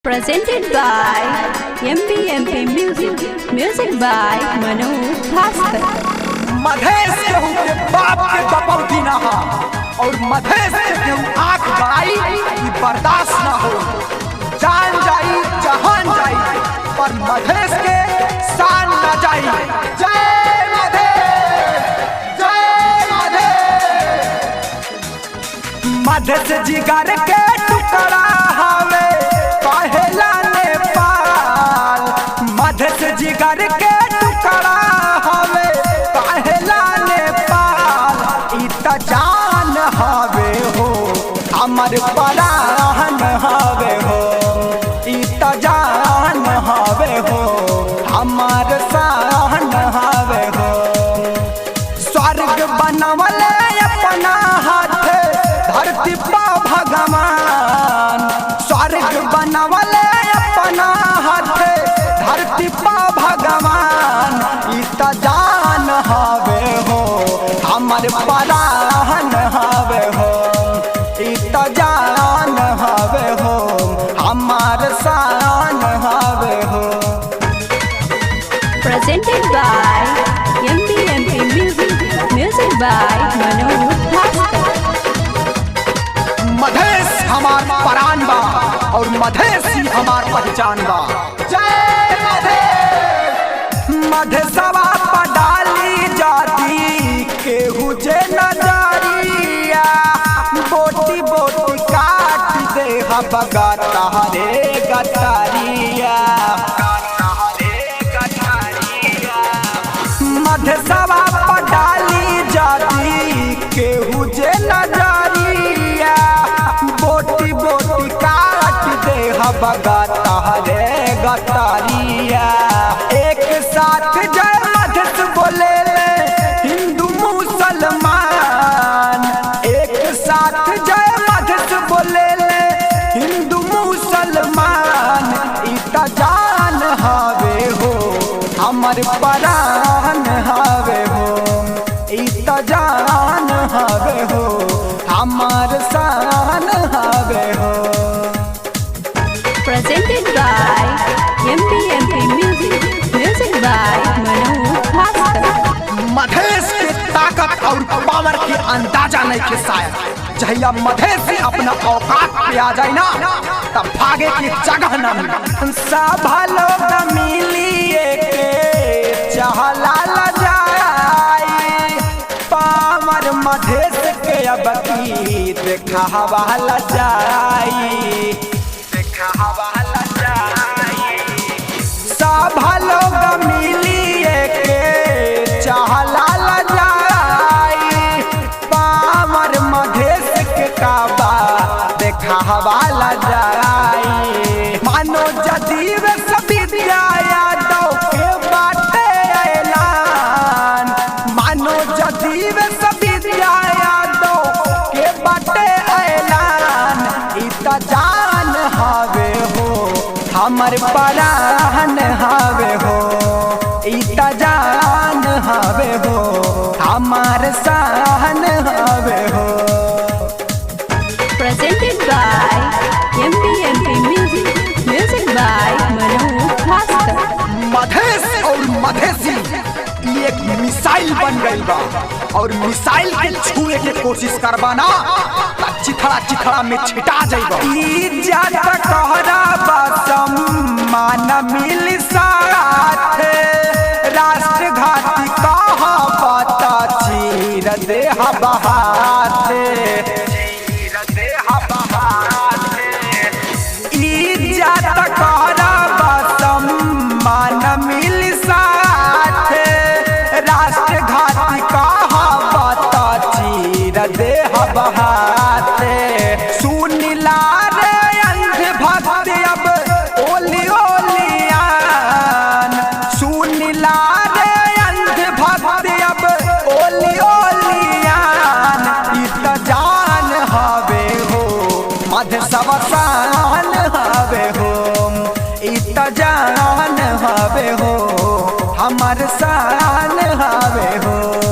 Presented by MPMP Music. Music by Manu Bhaskar. Madhesh केहू के बाप के बपौती ना हा और मधेश के केहू आंख गड़ाई ई बर्दाश्त ना हो जान जाई जहान जाई पर मधेश के शान न जाई जय मधेश जय मधेश मधेश जिगर के टुकड़ा हवे पहला नेपाल मधेश जिगर के टुकड़ा हवे पहला नेपाल ई त जान हवे हो हमर पराहन हवे हो ई त जान हवे हो हमर सहन हवे हो स्वर्ग बनवले अपना हाथ धरती पा भगवान स्वर्ग बनवले अपना हाथ धरती पा भगवान ई त जान हवे हो हमर पराहन हवे हो ई त जान हवे हो हमर शान हवे हो Presented by MPMP Music. Music by Manu Bhaskar. Madhesh हमार परान बा और मधेश ही हमार पहचान बा जय मधेश मधेशवा पडाली जाती केहू जे नजरिया बोटी बोटी काट दे हबगा तहरे गतरिया मधेशवा पडाली जाती केहू जे नजरिया बोटी बोटी काट दे हबगा तहरे गतरिया एक साथ जय मधेश बोले ले हिंदू मुसलमान एक साथ जय मधेश बोले ले हिंदू मुसलमान ई त जान हवे हो हमर परान हवे हो ई त जान हवे हो हमर शान हवे हो Presented by MPMP Music. Music by Manu Bhaskar. Madhesh के ताकत और पावर के अंदाजा नहीं के शायद जहिया मधेश से अपना औकात पे आ जाए ना तब भागे की जगह न मिले सब लोग मिलिए के चहला ल जाए पावर मधेश के अब की देखा हवा ल जाई देखा हवा ल जाई सब लोग मिलिए के चहला ल जाई पामर मधेश के काबा देखा हवा ल जाई मानो जदीव सभी यादव के बाटे ऐलान मानो जदीव सभी यादव के बाटे ऐलान ई त जान हवे हो हमर पराहन हवे हो ई त जान हवे हो हमार सहन हवे हो Presented by MPMP Music. Music by Manu Bhaskar. Madhesh और मधेसी ई एक मिसाइल बन गई बा और मिसाइल के छुए के कोशिश करबा ना त चिथड़ा चिथड़ा में छिटा जाइबा ई ज्यादा कहरा बसम मान मिल साथ राष्ट्र घाती कहा पता चीर दे बहाते चीर दे बहाते इज्जत करब सम्मान मिल साथ राष्ट्र घाती कहावत चीर देह बहाते सुनिला रे अंध भक्त अब ओली ओलियान सुनिला रे अंध भक्त अब ओली ओलियान ई त जान हवे हो मध सवसान हवे हो ई त जान हवे हो हमर शान हवे हो